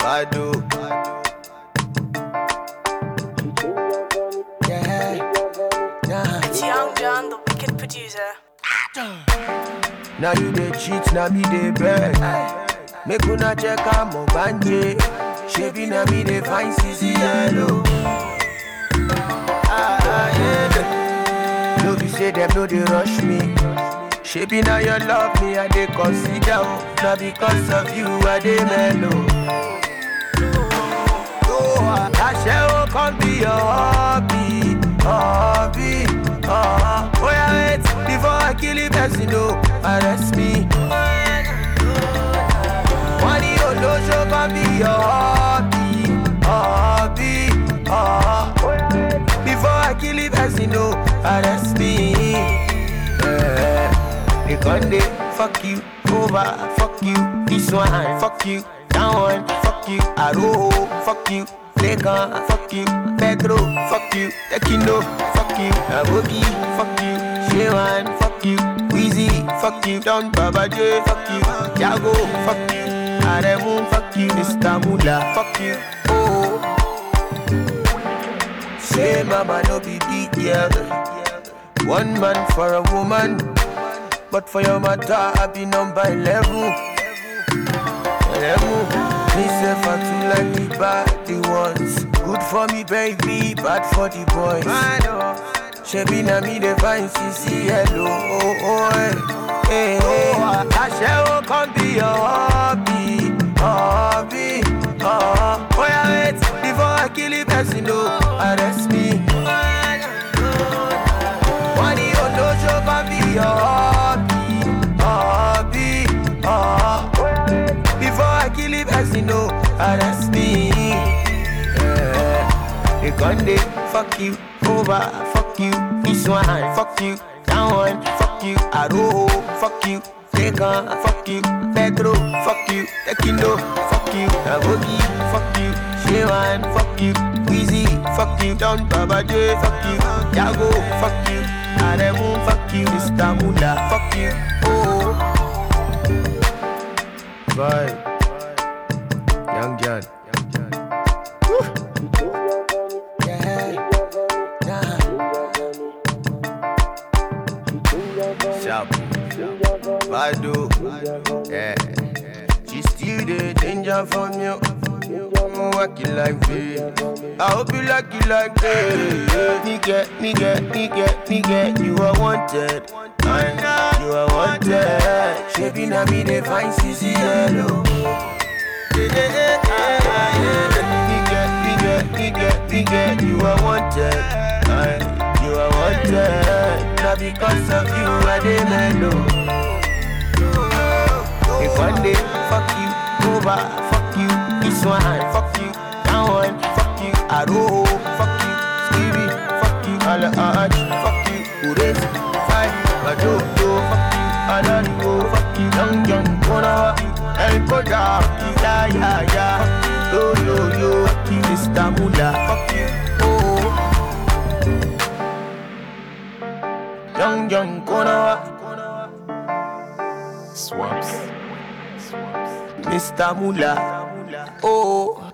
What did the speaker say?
Bado. Yeah, yeah. It's Young John, the wicked producer. Now you dey cheat, now me dey beg. Make una check am ogbanje. Shebi na me dey find CC yellow. Ah, ah, yeah. No be say them no dey rush me. Shebi na your love me I dey consider. oh. Na because of you I dey mellow. Aṣẹ́wó kan be your hobby, hobby. Uh, oh yeah, wait before I kill the person, no, arrest me. Wọ́n ní olóṣó kan be your hobby, hobby. Uh, oh yeah, wait before I kill the person, no, arrest me. Yeah. They gon' dey fuck you over, fuck you this one, fuck you that one, fuck you Aro, fuck you Lekan, fuck you Pedro, fuck you Tekino, fuck you Aboki, fuck you Shewan, fuck you Weezy, fuck you Don Baba J, fuck you Jago, fuck you Aremu, fuck you Mr. Mula, fuck you Oh Say mama no be big girl One man for a woman But for your matter I be number 11 Eleven Me self I too like the bad the ones Good for me baby, bad for the boys Shebi na me the fine CC hello oh oh eh eh eh Aṣẹ́wó kan be your hobby, hobby uh, Oh yeah wait before I kill the person no arrest me Wọ́n ní olóṣó kan be your hobby, hobby uh, Before I kill the person no arrest me yeah. They gon' dey fuck you over, fuck you this one, fuck you that one, fuck you Aro, fuck you Lekan, fuck you Pedro, fuck you Tekino, fuck you Aboki, fuck you Shewan, fuck you Weezy, fuck you Don Baba J, fuck you Jago, fuck you Aremu, fuck you Mr. Mula, fuck you Oh Bye Young John Yeah, nah. Sharp. Badu. Yeah. She still the danger from you. I'm working like this. I hope you like it like this. Me get, me get, me get, me get. You are wanted. And you are wanted. Shebi na me they find CC yellow. Me get, me get, me get, me get. You are wanted. And you are wanted. Now because of you I dey mellow. If one day, fuck you, over, fuck you, this one, fuck you, that one, fuck you, Aro, fuck you, Stevie, fuck you, Ala Arch, fuck you, Ures, Five, Bajojo, fuck you, Alarigo, fuck you, Young Young, Kona, El Koda, Ya Ya Ya, Yo Yo Yo, fuck you, Mr. Mula, fuck you, oh. Young Young, Kona, Swaps. Mr. Mula, oh.